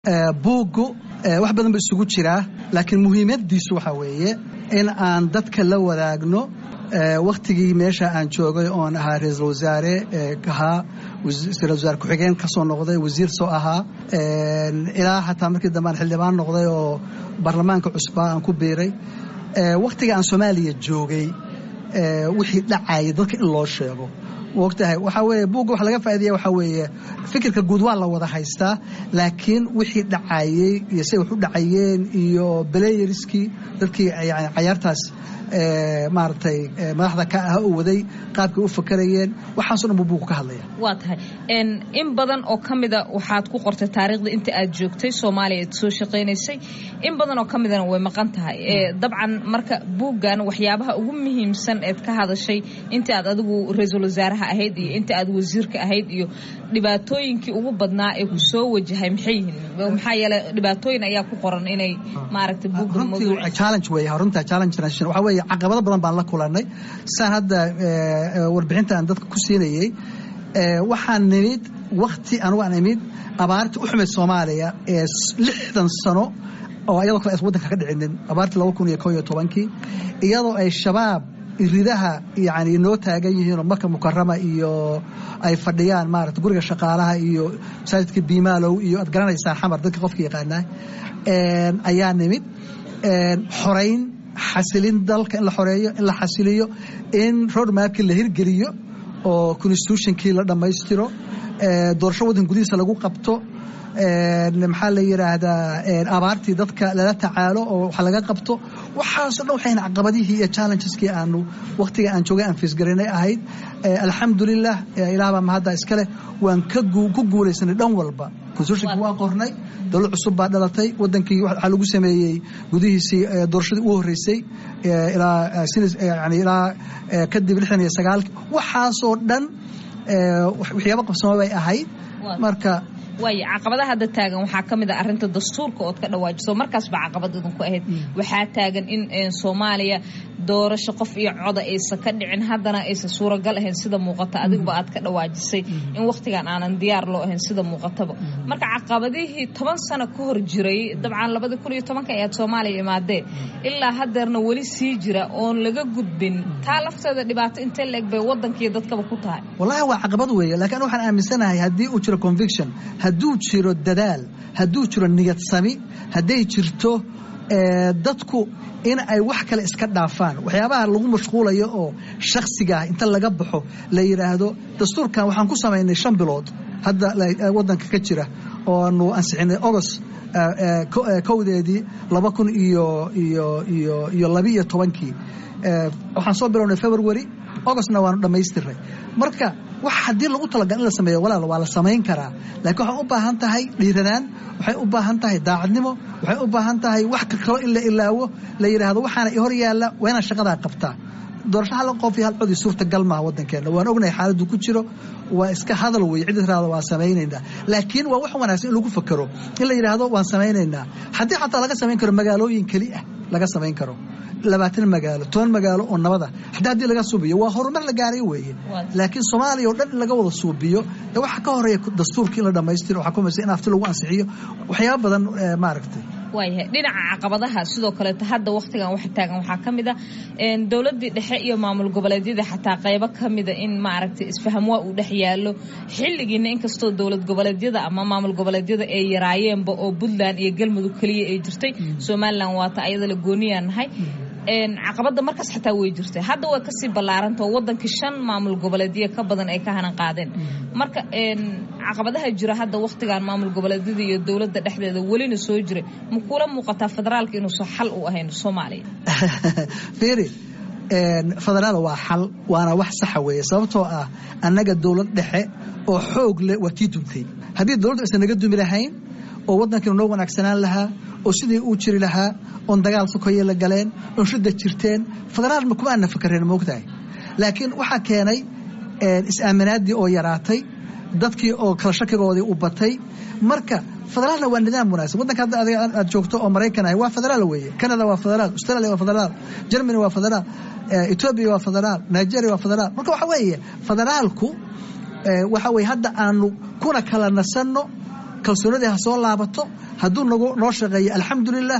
buuggu wax badan ba isugu jiraa laakiin muhiimadiisu waxaa weeye in aan dadka la wadaagno wakhtigii meesha aan joogay oon ahaa ra-iisul wasaare ahaa ra-isul wasaare ku-xigeen ka soo noqday wasiir soo ahaa ilaa xataa markii dambe aan xildhibaan noqday oo baarlamaanka cusbaa aan ku biiray wakhtiga aan soomaaliya joogay wixii dhacayay dadka in loo sheego mogtahay waxaa weeye buugga wax laga faa'iidaya waxaa weeye fikirka guud waa la wada haystaa laakiin wixii dhacayey iyo say wax u dhacayeen iyo belayeriskii dadkii yani cayaartaas maaragtay madaxda ka ah u waday qaabkay u fakarayeen waxaaso dhan buu buugku ka hadlaya waa tahay in badan oo ka mida waxaad ku qortay taariikhda inta aad joogtay soomaaliya aad soo shaqaynaysay in badan oo ka midana way maqan tahay dabcan marka buuggan waxyaabaha ugu muhiimsan eed ka hadashay inta aad adigu ra-iisul wasaaraha ahayd iyo inta aad wasiirka ahayd iyo dhibaatooyinkii ugu badnaa ee ku soo wajahay maxay yihiin maxaa yeele dhibaatooyin ayaa ku qoran inay maaragtay buugga challenge wey runta challenge nation waxaa weeye caqabado badan baan la kulanay saan hadda warbixinta aan dadka ku siinayey waxaan nimid wakti anugu aan imid abaarta u xumayd soomaaliya ee lixdan sano oo iyadoo kale aysan waddanka ka dhicinin abaartii laba kun iyo ko iyo tobankii iyadoo ay shabaab ridaha yani noo taagan yihiinoo marka mukarama iyo ay fadhiyaan maarata guriga shaqaalaha iyo masaajidka biimaalow iyo aad garanaysaan xamar dadka qofka yaqaanaa ayaa nimid xorayn xasilin dalka in la xoreeyo in la xasiliyo in roadmapkii la hirgeliyo oo constitutionkii la dhammaystiro doorasho waddan gudihiisa lagu qabto maxaa la yidhaahdaa abaartii dadka lala tacaalo oo wax laga qabto waxaaso dhan waxayna caqabadihii iyo challengeski aanu wakhtiga aan joogay aan fiisgarinay ahayd alxamdulilah ilaah baa mahadda iskaleh waan ku guulaysanay dhan walba constitutionki waa qornay dowlad cusub baa dhalatay wadankii waxaa lagu sameeyey gudihiisii doorashadii u horreysay ilaa kadib lixdan iyo sagaalki waxaasoo dhan waxyaaba qabsamo bay ahayd marka waay caqabadaha hadda taagan waxaa ka mid a arrinta dastuurka ood ka dhawaajiso markaas baa caqabad idinku ahayd waxaa taagan in soomaaliya doorasho qof iyo coda aysan ka dhicin haddana aysan suuragal ahayn sida muuqata adigba aad ka dhawaajisay in wakhtigan aanan diyaar loo ahayn sida muuqataba marka caqabadihii toban sano ka hor jiray dabcan labadii kun iyo tobanka ayaad soomaaliya imaadeen ilaa haddeerna weli sii jira oon laga gudbin taa lafteeda dhibaato intee la eg bay waddankiiyo dadkaba ku tahay wallahi waa caqabad weeye laakiin waxaan aaminsanahay haddii uu jiro conviction hadduu jiro dadaal hadduu jiro niyad sami hadday jirto dadku in ay wax kale iska dhaafaan waxyaabaha lagu mashquulayo oo shakhsigaah inta laga baxo la yidhaahdo dastuurkan waxaan ku samaynay shan bilood hadda waddanka ka jira oo aanu ansixinay ogost kowdeedii laba kun iyo iyo iyo iyo labiiyo tobankii waxaan soo bilownay february ogostna waanu dhammaystiray marka wax haddii lagu talagal in la sameeyo walaal waa la samayn karaa laakiin waxay u baahan tahay dhiiranaan waxay u baahan tahay daacadnimo waxay u baahan tahay wax kaloo in la ilaawo la yidhaahdo waxaana hor yaalla waa inaan shaqadaa qabtaa doorasho hal qof iyo hal codii suurtagal maaha waddankeena waan ognahay xaaladdu ku jiro waa iska hadal wey cid tiraada waa samaynaynaa laakiin waa wax wanaagsan in lagu fakero in la yidhaahdo waan samaynaynaa haddii xataa laga samayn karo magaalooyin keli ah laga samayn karo labaatan magaalo toban magaalo oo nabada haddii haddii laga suubiyo waa horumar la gaaray weeye laakiin soomaaliya oo dhan in laga wada suubiyo de waxa ka horeeya dastuurka in la dhammaystiro waxaa kumaysa in afti lagu ansixiyo waxyaaba badan maaragtay waayahay dhinaca caqabadaha sidoo kaleeto hadda wakhtigan waxa taagan waxaa ka mid a dowladdii dhexe iyo maamul goboleedyada xataa qaybo ka mida in maaragtay isfaham waa uu dhex yaallo xilligiina inkastoo dowlad goboleedyada ama maamul goboleedyada ay yaraayeenba oo puntland iyo galmudug keliya ay jirtay somalilan waata ayada la gooniyaa nahay caqabada markaas xataa way jirtay hadda way kasii ballaaranta oo wadankii shan maamul goboleedyo ka badan ay ka hanan qaadeen marka caqabadaha jira hadda wakhtigan maamul goboleedyada iyo dowladda dhexdeeda welina soo jiray ma kula muuqataa federaalka inuusan xal u ahayn soomaaliya fiiri federaal waa xal waana wax saxa weeye sababtoo ah annaga dowlad dhexe oo xoog leh waa tii duntay haddii dowladdu aysan naga dumi lahayn oo waddankiinu noo wanaagsanaan lahaa oo sidii uu jiri lahaa oon dagaal sokoye la galeen oon shidda jirteen federaal ma kuma aana fakareen moogtahay laakiin waxaa keenay is-aaminaaddii oo yaraatay dadkii oo kala shakigoodii u batay marka federaalna waa nidaam wanaagsan waddanka hadda adiga aad joogto oo maraykan ah waa federaal weeye canada waa federaal australia waa federaal germany waa federaal etoobiya waa federaal nigeria waa federaal marka waxa weeye federaalku waxa weye hadda aanu kuna kala nasanno kalsoonadii ha soo laabato hadduu noo shaqeeyo alxamdulilah